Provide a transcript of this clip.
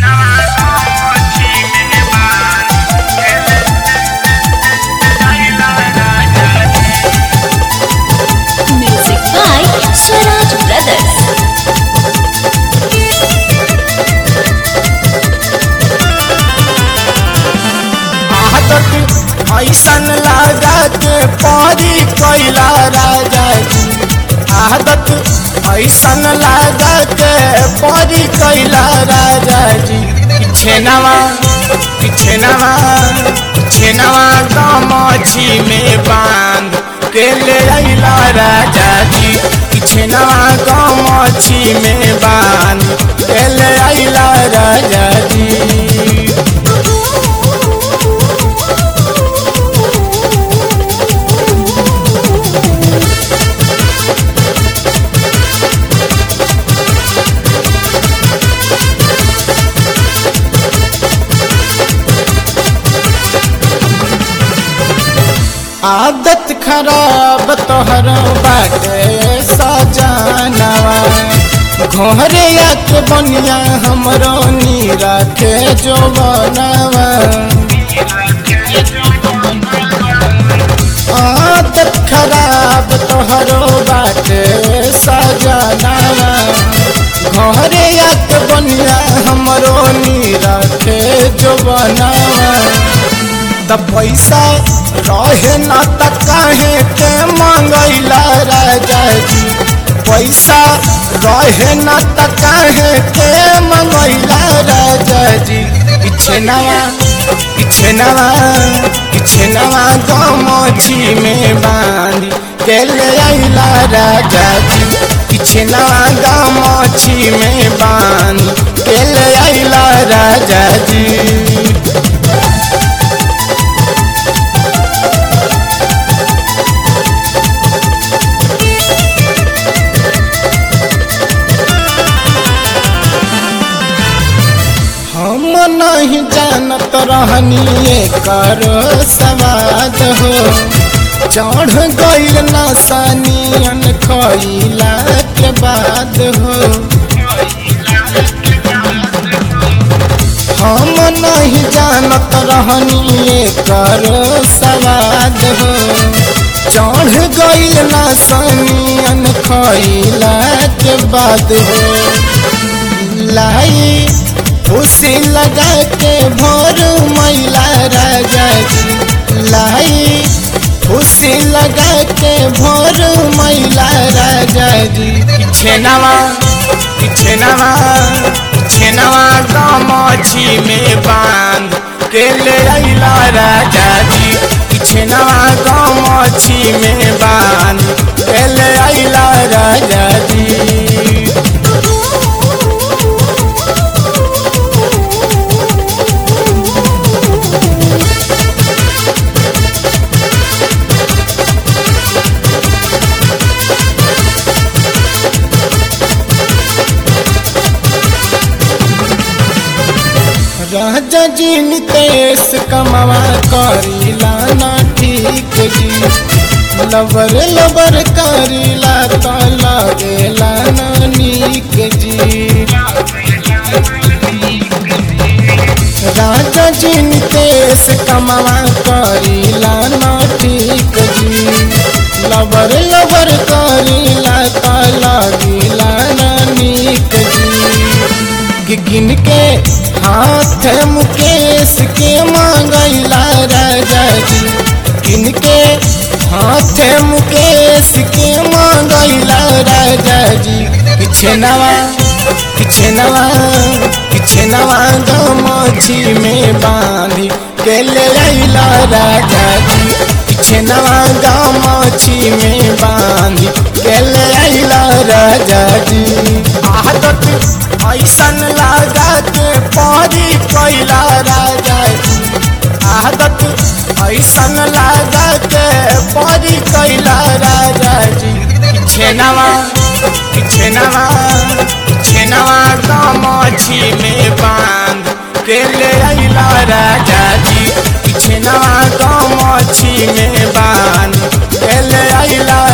Music by Swaraj Brothers. आदत ऐसन लगा के परी कैला राजा जी आदत ऐसन लगा के परी कैला राजा जी छेनवा छेनवा छेनवा गमछी में बांध के ले अइला राजा जी छेनवा गमछी में बांध के ले अइला राजा जी आदत खराब तोहर बाटे सजानवा घोरे के बनिया हमरो नीरा के जो बनवा आदत खराब तोहरो बाटे सजानवा घोरे के बनिया हमरो नीरा के जो बनवा त पैसा रहे न त काहे के मंगैला राजा जी पैसा रहे न त काहे के मंगैला राजा जी पीछे नवा पीछे नवा पीछे नवा गमछी में बांधी के ले अइला राजा जी पीछे नवा गमछी में बांधी के ले अइला राजा जी हम नहीं जानत रहनी कर सवाद हो चढ़ गईल नसानियन खइला के बाद हो हम नहीं जानत रहनी कर सवाद हो चढ़ गईल नसानियन खइला के बाद हो लाई उसी लगा के भोर मैला राजा जी लाई उसी लगा के भोर मैला राजा जी छेनवा छेनवा छेनवा गमछी में बांध के ले अइला राजा जी छेनवा गमछी में बांध के ले अइला राजा जी राजा जी नितेश कमवा करीला ना ठीक जी लबर लबर करीला तो लगेला ना नीक जी राजा जी नितेश कमवा करीला ना ठीक जी लबर लबर करीला तो लगेला ना नीक जी गिन के हाथ मुकेश के मांगैला राजा जी किनके हाथ मुकेश के मांगैला राजा जी पीछे नवा पीछे नवा पीछे नवा गमछी में बांधी के ले अइला राजा जी पीछे नवा गमछी में बांधी के ले अइला राजा जी आदत ऐसन लगा के परी कैला राजा जी आदत ऐसन लगा के परी कैला राजा जी छेनवा छेनवा छेनवा गमछी में बांध के ले अइला राजा जी छेनवा गमछी में बांध के ले अइला